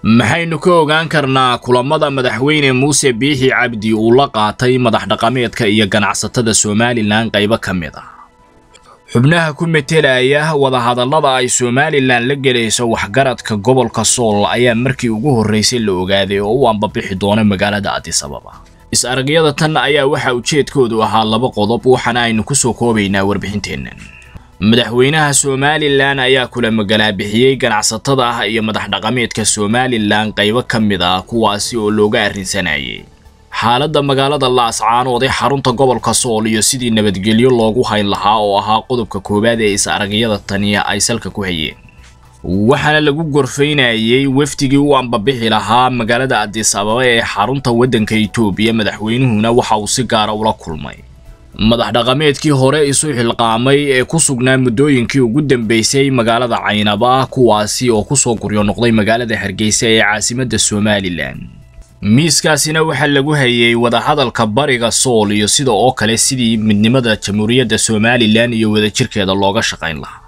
maxaynu ka ogaan karnaa kulamada madaxweyne muuse biixi cabdi uu la qaatay madax dhaqameedka iyo ganacsatada somalilan qaybo ka mid ah xubnaha ku metelaya wadahadallada ay somalilan la gelayso waxgaradka gobolka sool ayaa markii ugu horraysay la ogaaday oo u ambabixi doona magaalada adisababa is-aragyada tan ayaa waxa ujeedkoodu ahaa laba qodob waxaana aynu ku soo koobaynaa warbixinteennan madaxweynaha somalilan ayaa kula magalaabixiyey ganacsatada ah iyo madax dhaqameedka somalilan qaybo ka mid ah kuwaasi oo looga arrinsanayay xaaladda magaalada laascaanood ee xarunta gobolka sool iyo sidii nabadgelyo loogu hayn lahaa oo ahaa qodobka koowaad ee is-aragyada taniya ay salka ku hayeen waxaana lagu gorfaynayey wafdigii u ambabixi lahaa magaalada adis ababa ee xarunta waddanka itoobiya madaxweynuhuna waxa uu si gaara ula kulmay madax dhaqameedkii hore isu xilqaamay ee ku sugnaa muddooyinkii ugu dambeysay magaalada caynaba kuwaasi oo kusoo guryo noqday magaalada hargeysa ee caasimadda somalilan miiskaasina waxaa lagu hayay wadahadalka bariga sool iyo sida oo kale sidii midnimada jamhuuriyadda somalilan iyo wadajirkeeda looga shaqayn lahaa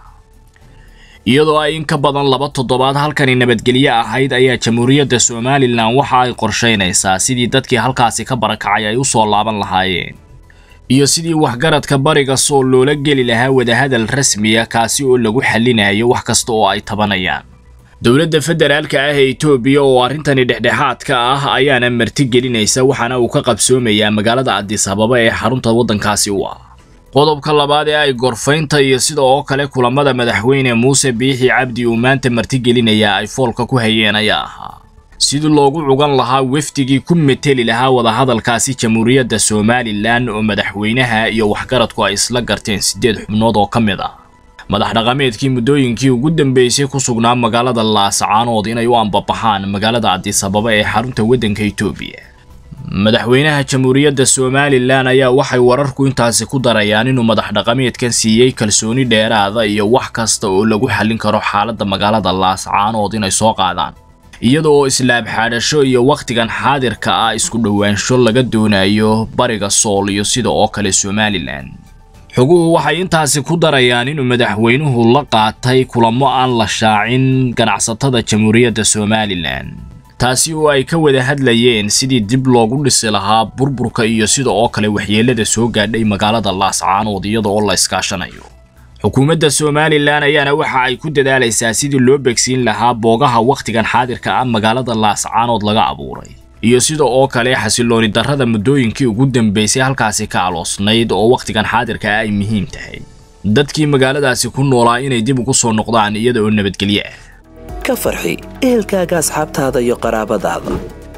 iyadoo ay in ka badan laba toddobaad halkani nabadgelyo ahayd ayaa jamhuuriyadda somalilan waxa ay qorshaynaysaa sidii dadkii halkaasi ka barakacay ay u soo laaban lahaayeen iyo sidii waxgaradka bariga sool loola geli lahaa wadahadal rasmiya kaasi oo lagu xallinayo wax kasta oo ay tabanayaan dowladda federaalka ah ee itoobiya oo arrintani dhexdhexaadka ah ayaana martigelinaysa waxaana uu ka qabsoomayaa magaalada adis ababa ee xarunta waddankaasi u ah qodobka labaad ee ay gorfaynta iyo sida oo kale kulamada madaxweyne muuse biixi cabdi uu maanta martigelinayaa ay foolka ku hayeen ayaa ahaa sidii loogu cugan lahaa wafdigii ku meteli lahaa wadahadalkaasi jamhuuriyadda somalilan oo madaxweynaha iyo waxgaradku ay isla garteen siddeed xubnood oo ka mid ah madax dhaqameedkii muddooyinkii ugu dambeysay ku sugnaa magaalada laascaanood inay u ambabaxaan magaalada adis ababa ee xarunta waddanka itoobiya madaxweynaha jamhuuriyadda somalilan ayaa waxay wararku intaasi ku darayaan inuu madax dhaqameedkan siiyey kalsooni dheeraada iyo wax kasta oo lagu xallin karo xaaladda magaalada laascaanood inay soo qaadaan iyada oo islaab xaadhasho iyo wakhtigan xaadirka ah isku dhowaansho laga doonayo bariga sool iyo sida oo kale somalilan xoguhu waxay intaasi ku darayaan inuu madaxweynuhu la qaatay kulamo aan la shaacin ganacsatada jamhuuriyadda somalilan taasi oo ay ka wada hadlayeen sidii dib loogu dhisi lahaa burburka iyo sida oo kale waxyeelada soo gaadhay magaalada laascaanood iyada oo la iskaashanayo xukuumadda somalilan ayaana waxa ay ku dadaalaysaa sidii loo begsiin lahaa boogaha wakhtigan xaadirka ah magaalada laascaanood laga abuuray iyo sida oo kale xasilooni darrada muddooyinkii ugu dambeysay halkaasi ka aloosnayd oo wakhtigan xaadirka ah ay muhiim tahay dadkii magaaladaasi ku noolaa inay dib ugu soo noqdaan iyada oo nabadgelyo ah ka farxi ehelkaaga asxaabtaada iyo qaraabadaada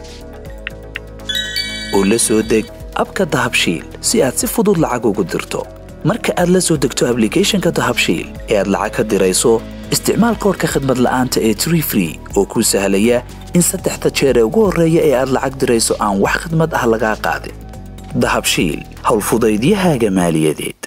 oo la soo deg abka dahabshiil si aad si fudud lacag ugu dirto marka aad la soo degto ablicathonka dahabshiil ee aad lacag ka dirayso isticmaal koorka khadmad la'aanta ee tree free oo kuu sahlaya in saddexda jeer ee ugu horreeya ee aad lacag dirayso aan wax khadmad ah lagaa qaadin dahabshiil howlfudaydiyahaaga maaliyadeed